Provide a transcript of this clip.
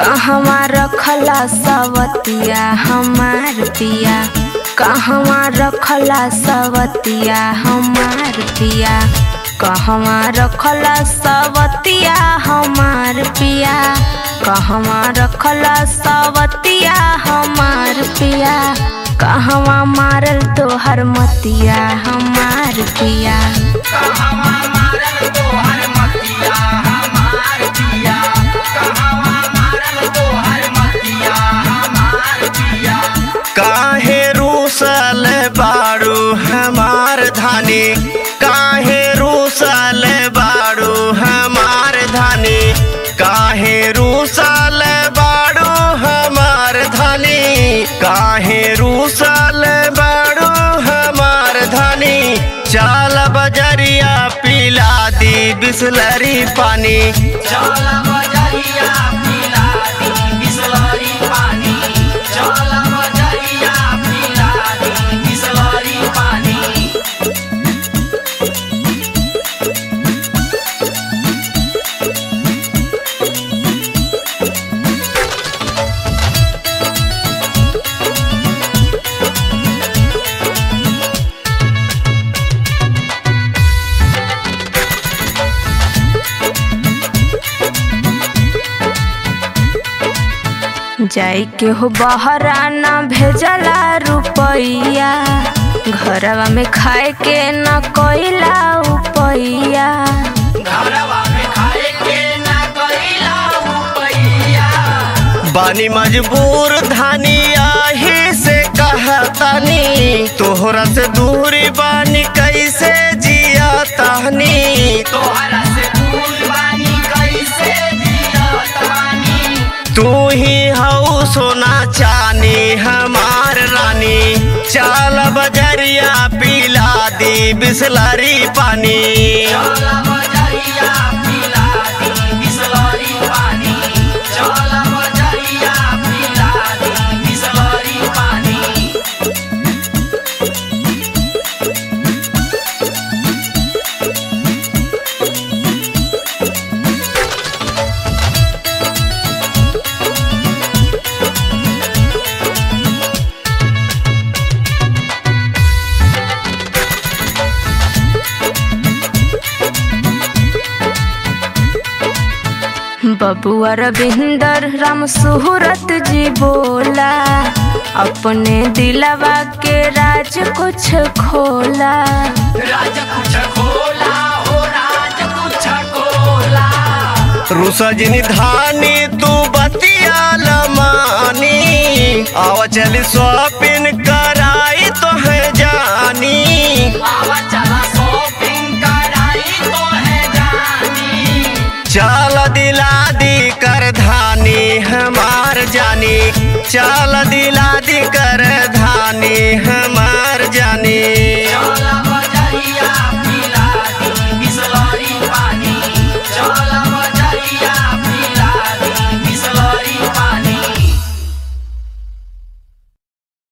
कहवा रखला सवतिया हमार पिया कहवा रखला सवतिया हमार पिया कहवा रखला सवतिया हमार पिया कहवा रखला सवतिया हमार पिया कहवा मारल तोहर मतिया हमार पिया काहे रूसल बाड़ू हमार धानी काहे रूसल बाड़ू हमार धानी काहे रूसल बाड़ू हमार धानी काहे रूसल बाड़ू हमार धानी चाल बजरिया पिला दी बिसलरी पानी जाई के हो बहरा न भेजला रुपैया घरवा में खाए के न कोइला उपैया बानी मजबूर धानी आही से कहतानी तोहरा से दूरी बानी कैसे जिया तानी तू ही हऊ सोना चानी हमार रानी चाल बजरिया पिला दी बिसलरी पानी बबुआ रविंदर राम सुहरत जी बोला अपने दिलवा के राज कुछ खोला रुसजनी धानी तू बतिया लमानी आवा चली शॉपिंग कराई तो है जानी चाल दिला दी कर धानी हमार जानी चाल दिला दी कर